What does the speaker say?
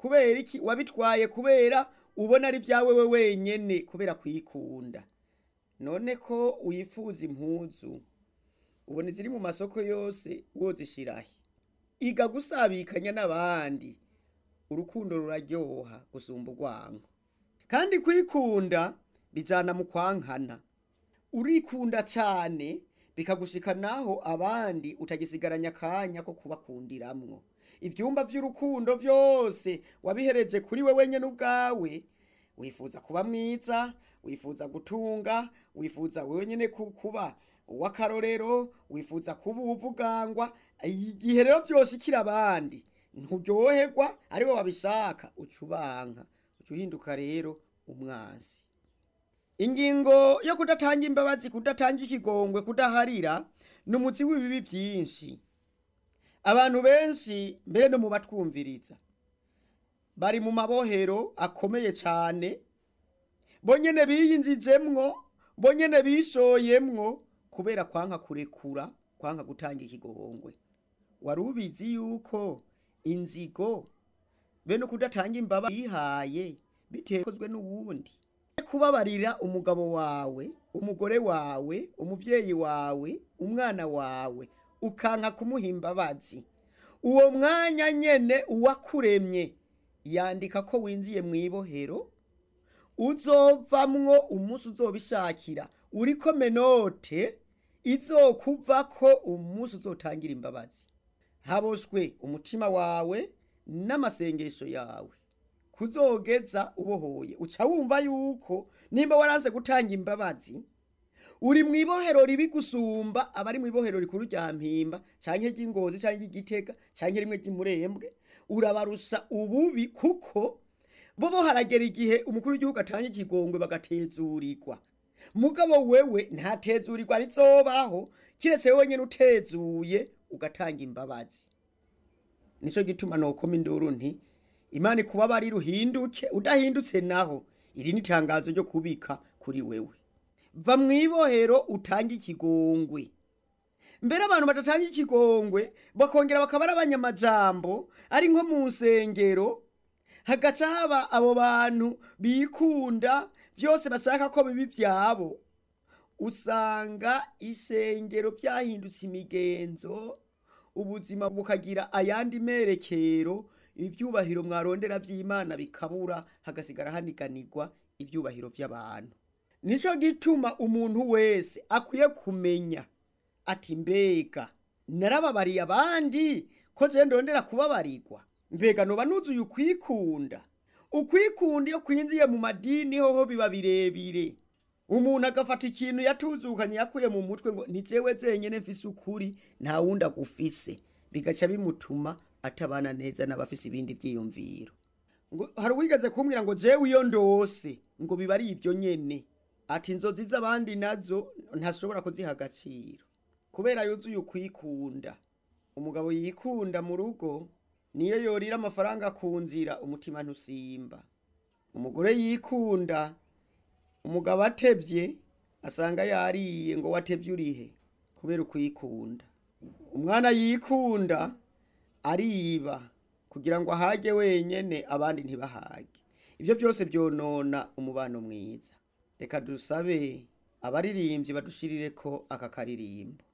kubera iki wabitwaye kubera ubona ari byawe we wenyene kubera kwikunda none ko wifuza impuzu ubona iziri mu masoko yose wozishirahe iga gusabikanya n'abandi urukundo ruraryoha gusumba urwango kandi kwikunda bijana mu kwankana urikunda cyane bikagushika naho abandi utagisigaranya akanya ko kubakundiramwo ibyumba by'urukundo byose wabihereje kuri we wenyine ubwawe wifuza kuba mwiza wifuza gutunga wifuza wenyine ku- kuba uw'akarorero wifuza kuba uwuvugangwa igihe rero byose ikiri abandi nturyoherwa ari we wabishaka uca ubanka uca uhinduka rero umwansi ingingo yo kudatanga imbabazi kudatanga ikigongwe kudaharira ni umutsi w'ibibi byinshi abantu benshi mbere no mu batwumviriza bari mu mabohero akomeye cyane bonyene biyinjijemwo bonyene bishoyemwo kubera kwanka kurekura kwanka gutanga ikigongwe wari ubizi yuko inzigo bene kudatanga imbabazi yihaye bitekozwe n'uwundi kubabarira umugabo wawe umugore wawe umuvyeyi wawe umwana wawe ukanka kumuha imbabazi uwo mwanya nyene uwakuremye yandika ko winjiye mu ibohero uzovamwo umunsi uzobishakira uriko menote izokuvako umunsi uzotangira imbabazi haboshwe umutima wawe n'amasengesho yawe kuzogeza ubohoye uca wumva yuko nimba waranze gutanga imbabazi uri mu ibohero ribi gusumba abari mu ibohero rikuru rya mpimba canke ry'ingozi canke ry'igitega canke rimwe ry'imurembwe urabarusha ububi kuko bo bo haragera igihe umukuru w'igihugu atanga ikigongwe bagatezurirwa mugabo wewe ntatezurirwa rizobaho kiretse wewe nyene utezuye ugatanga imbabazi nico gituma nokoma induru nti imana ikubabarira uhinduke udahindutse naho iri ni itangazo ryo kubika kuri wewe va mu ibohero utange ikigongwe mbere abantu badatanga ikigongwe bakongera bakaba ari abanyamajambo ari nko mu nsengero hagaca haba abo bantu bikunda byose bashaka ko bibi byabo usanga isengero byahindutse imigenzo ubuzima bukagira ayandi merekero ibyubahiro mwarondera by'imana bikabura hagasigara haniganirwa ibyubahiro by'abantu nico gituma umuntu wese akwiye kumenya ati mbega narababariye abandi ko je ndondera kubabarirwa mbega noba nuzuye ukwikunda ukwikunda iyo kwinjiye mu madini hoho biba birebire umuntu agafata ikintu yatuzukanye yakuye mu mutwe ngo ni jewe jenyene mfise ukuri nta wundi agufise bigaca bimutuma atabana neza n'abafise ibindi vyiyumviro ngo hari uwigeze kumbwira ngo jewe iyo ndose ngo biba ari ivyo nyene ati inzozi z'abandi nazo ntashobora kuziha agaciro kubera yuzuye ukwikunda umugabo yikunda mu rugo niyo yorira amafaranga ku nzira umutima ntusimba umugore yikunda umugabo atevye asanga yariye ngo watevye urihe kubera ukwikunda umwana yikunda ariba kugira ngo ahage wenyene abandi ntibahage ivyo byose byonona umubano mwiza reka dusabe abaririmbyi badushirireko aka karirimbo